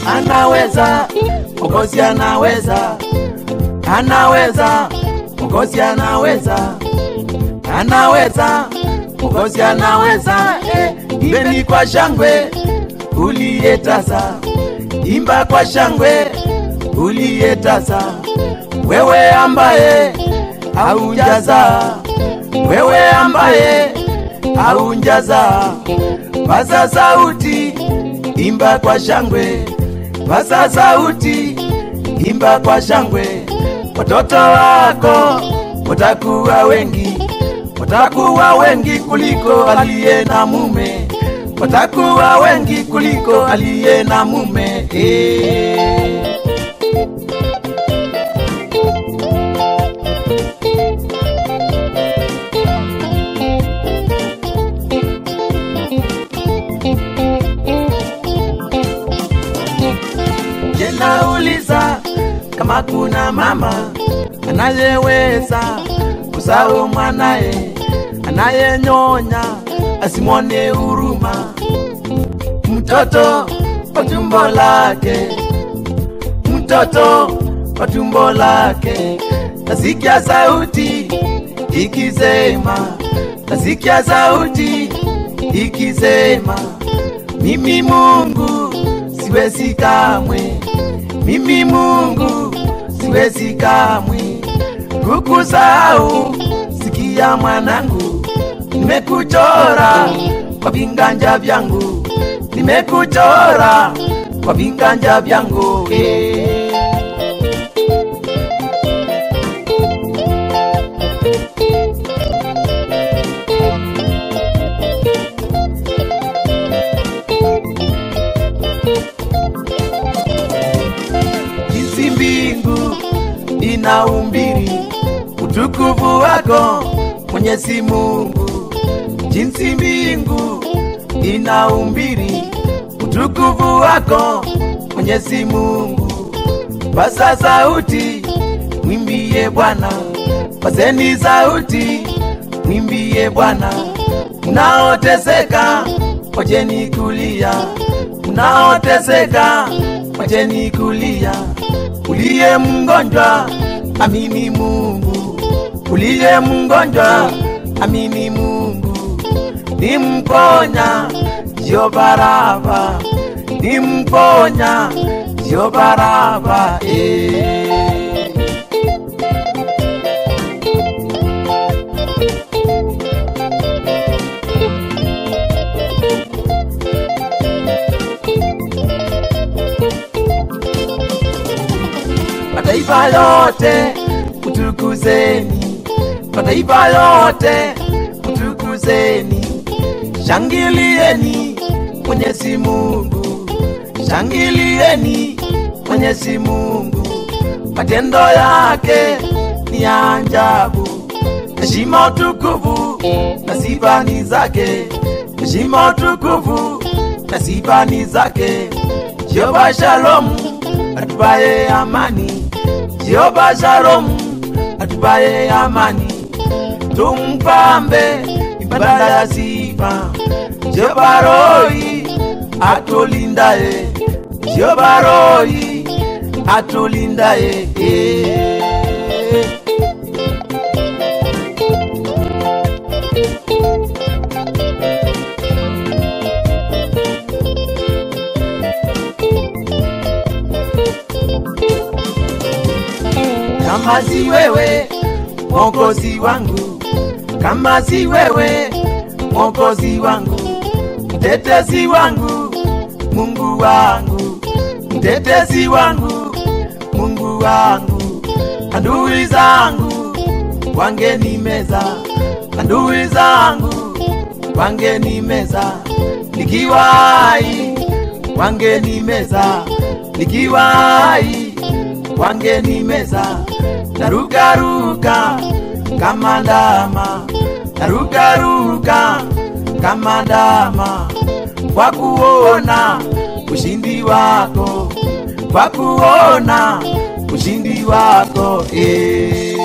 anaweza, Mwokozi anaweza, anaweza, Mwokozi anaweza, anaweza, Mwokozi anaweza. Eh, imbeni kwa shangwe uliyetasa, imba kwa shangwe uliyetasa, wewe ambaye haujaza, wewe ambaye haunjaza, paza sauti, imba kwa shangwe, paza sauti, imba kwa shangwe. Watoto wako watakuwa wengi, watakuwa wengi kuliko aliye na mume, watakuwa wengi kuliko aliye na mume eh. Je, nauliza kama kuna mama anayeweza kusahau mwanaye anayenyonya asimwone huruma mtoto wa tumbo lake, mtoto wa tumbo lake. Nasikia sauti ikisema, nasikia sauti ikisema, mimi Mungu siwezi kamwe, mimi Mungu siwezi kamwe kukusahau. Sikia mwanangu, nimekuchora kwa vinganja vyangu, nimekuchora kwa vinganja vyangu eh. jinsi mbingu inaumbiri utukufu wako Mwenyezi Mungu, jinsi mbingu inaumbiri utukufu wako Mwenyezi Mungu. Pasa sauti, mwimbie Bwana, paseni sauti, mwimbie Bwana. Mnaoteseka wacheni kulia, mnaoteseka wacheni kulia. Uliye mgonjwa amini Mungu, uliye mgonjwa amini Mungu. Ni mponya sio Baraba, ni mponya sio Baraba eh. mataifa yote utukuzeni, mataifa yote utukuzeni, shangilieni Mwenyezi Mungu, shangilieni Mwenyezi Mungu, matendo yake ni ya ajabu, heshima utukufu na sifa ni zake, heshima utukufu na sifa ni zake. Jehova Shalom atupaye amani, Jehova Shalom atupaye amani, tumpambe ibada ya sifa. Jehova Roi atulindaye, Jehova Roi atulindaye eh. kama si wewe mwokozi wangu, kama si wewe mwokozi wangu, mtetezi wangu, Mungu wangu, mtetezi wangu, Mungu wangu, adui zangu wangenimeza, adui zangu wangenimeza, nikiwa hai wangenimeza, nikiwa hai wangenimeza, narukaruka kama ndama, narukaruka kama ndama, kwa kuona ushindi wako, kwa kuona ushindi wako eh.